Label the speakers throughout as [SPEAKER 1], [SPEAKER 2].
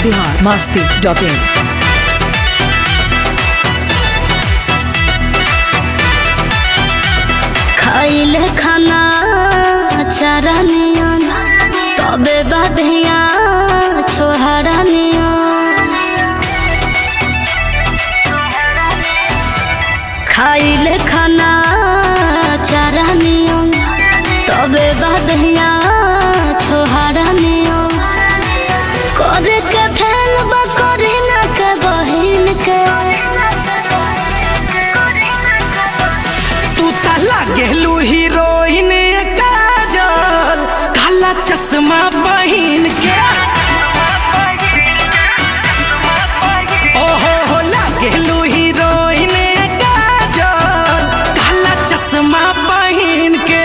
[SPEAKER 1] Bihar Masti dot in
[SPEAKER 2] खाइले खाना चारा नियन तबे बधिया छोहरा नियन खाइले खाना चारा नियन तबे बधिया छोहरा नियन करे के फैल करे ना के बहिन के
[SPEAKER 3] तू त लागेलू हीरोइन काजल काला चश्मा बहिन के ओहो हो लागेलू हीरोइन काजल काला चश्मा बहिन के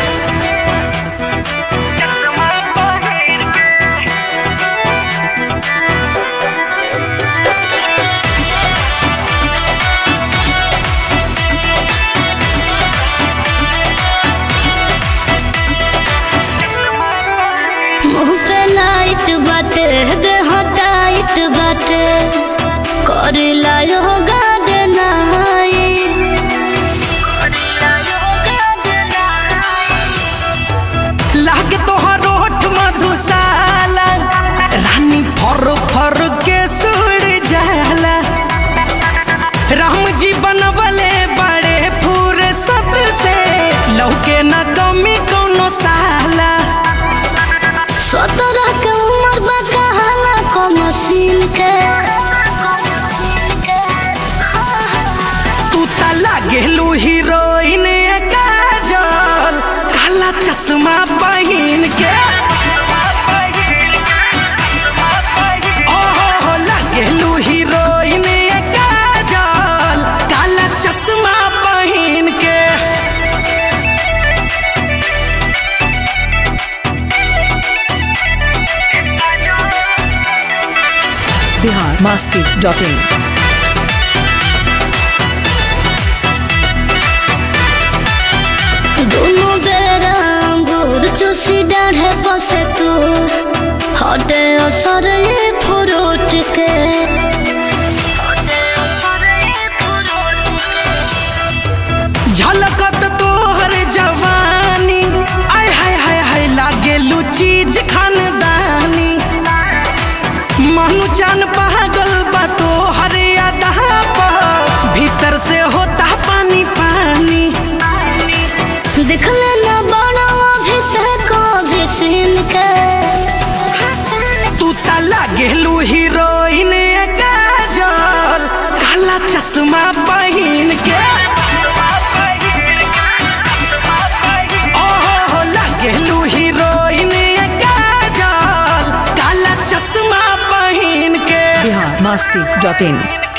[SPEAKER 2] मुंह पे लाइट बाटे देह टाइट बाटे कर लायो गार्डन हाई
[SPEAKER 3] लागे तोहर ओठ मधुशाला रानी फर फर के सुड़ जाला राम जी बनवले बड़े फुर्सत से लौके न कमी कोनो साला
[SPEAKER 2] सत्रह के उम्र बा कहाला को मशीन के
[SPEAKER 3] तू त लागेलू हीरोइन काजल काला चश्मा बहिन के ओहो हो लागेलू हीरोइन काजल काला चश्मा बहिन के
[SPEAKER 1] बिहार मस्ती डॉट इन
[SPEAKER 2] दोनों बेरा अंगूर चूसी डाढ़े बसे तू हटे असर ये फ्रूट के
[SPEAKER 3] झलकत तोहर जवानी आय हाय हाय हाय लागेलू चीज खानदानी मनु जान पागल बा तोहर अदा पर भीतर से होता पानी पानी
[SPEAKER 2] दिखले ना बड़ा अभिषेक अभिसीन के
[SPEAKER 3] तू त लागेलू हीरोइन काजल काला चश्मा बहिन के ओहो हो लागेलू हीरोइन काजल काला चश्मा बहिन के
[SPEAKER 1] बिहार मस्ती डॉट इन